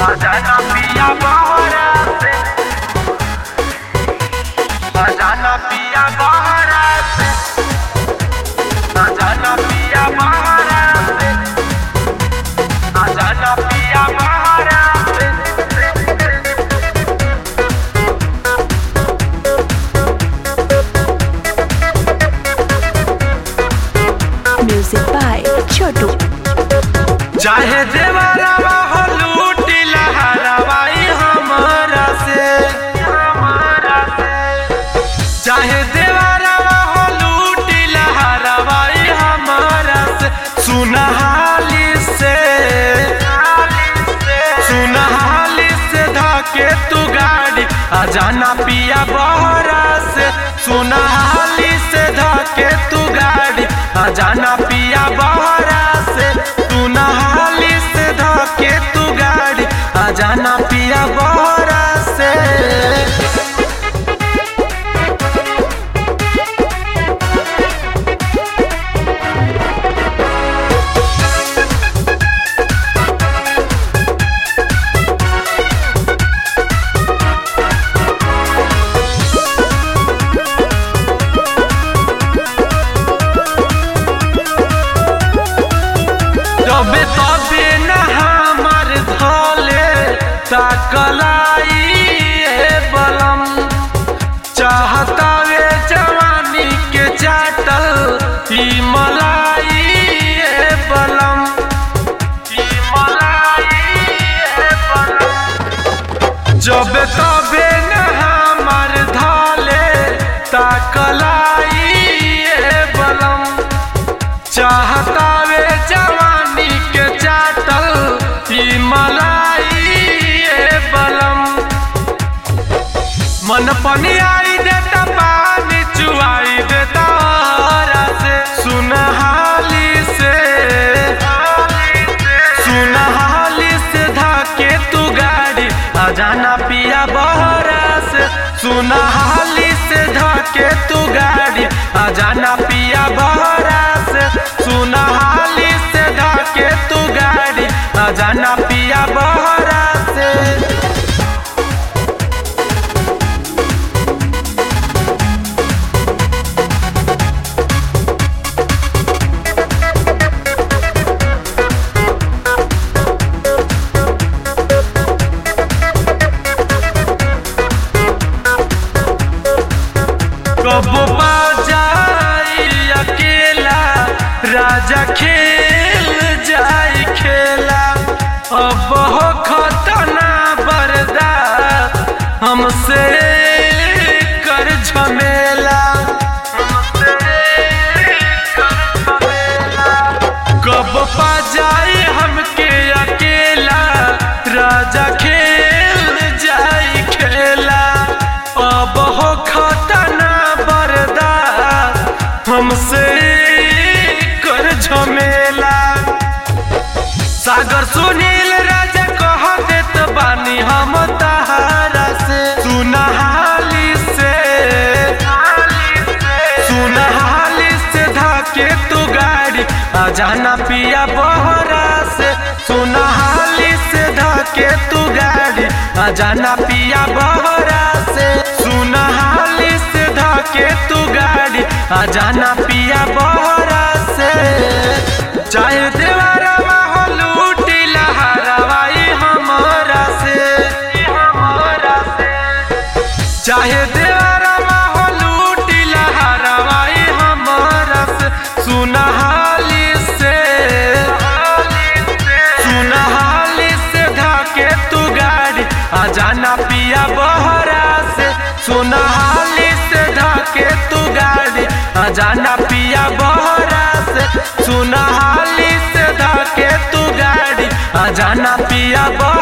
Adana pia baharate Adana pia baharate Adana pia baharate Adana pia baharate Music by Chotu. चाहे देवरवा हो लूटी लहरवाई हमरा से हमरा से चाहे देवरवा हो लूटी लहरवाई हमरा से सुनहाली से सुनहाली से धके तू गाड़ी आ जाना पिया बहरा से सुनहाली से धके तू गाड़ी आ जाना पिया बहरा से तू नहाली से धके तू गाड़ी आ जाना पिया बहरा से जबे तबे न हमार धले ताकलाई ए बलम चाहता वे जवानी के चाटल ई मलाई ए बलम ई मलाई ए बलम जबे तबे न हमार धले ताकलाई ए बलम चाहता वे जवानी के चाटल ई मलाई ए बलम मन पनी आई देता पानी चुआई देता हरा से सुनहाली से सुनहाली से धाके तू गाड़ी आ जाना पिया बहरा से सुनहाली से धाके तू गाड़ी आ जाना पिया बहरा से सुनहाली से धाके तू गाड़ी आ जाना पिया बहरा से कबो पा जाई अकेला राजा खेल जाई खेला अब हो खतना बर्दाश्त हमसे कर झमेला कब पा जाई हमके अकेला राजा खेल जाई खेला अब हो खतना बर्दाश्त हमसे कर झमेला सागर सुनील राजा कह देत बानी हम तहारा से सुनहाली से सुनहाली से धाके तू गाड़ी आ जाना पिया बहरा से सुनहाली से धाके तू गाड़ी आ जाना पिया बहरा से सुनहाली से धाके तू गाड़ी आ जाना पिया बहरा से चाहे देवरवा हो लूटी लहरवाई हमरा से हमरा से चाहे देवरवा हो लूटी लहरवाई हमरा से सुनहाली से सुनहाली से धाके तू गाड़ी आ जाना पिया बहरा से सुनहाली से धाके तू गाड़ी आ जाना पिया बहरा से सुनहाली से धाके तू गाड़ी आ जाना पिया बहरा